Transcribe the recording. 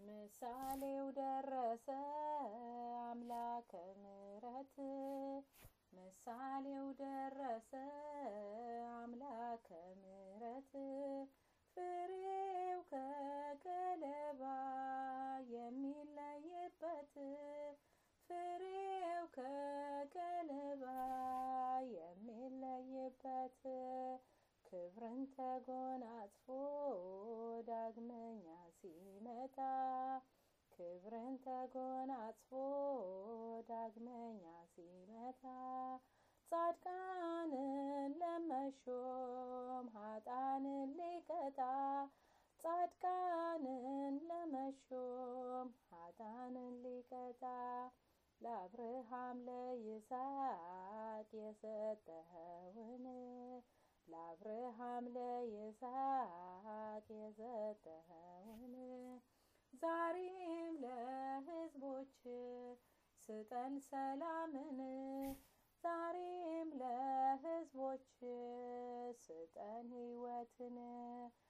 ምሳሌው ደረሰ አምላከ ምሕረት ምሳሌው ደረሰ አምላከ ምሕረት ፍሬው ከገለባ የሚለይበት ፍሬው ከገለባ የሚለይበት ክብርን ተጎናጽፎ ዳግመኛ ሲመጣ ክብርን ተጎናጽፎ ዳግመኛ ሲመጣ ጻድቃንን ለመሾም ኃጣንን ሊቀጣ ጻድቃንን ለመሾም ኃጣንን ሊቀጣ ለአብርሃም ለይስሐቅ የሰጠኸውን ለአብርሃም ለይስሐቅ የሰጠኸውን ዛሬም ለሕዝቦች ስጠን ሰላምን ዛሬም ለሕዝቦች ስጠን ሕይወትን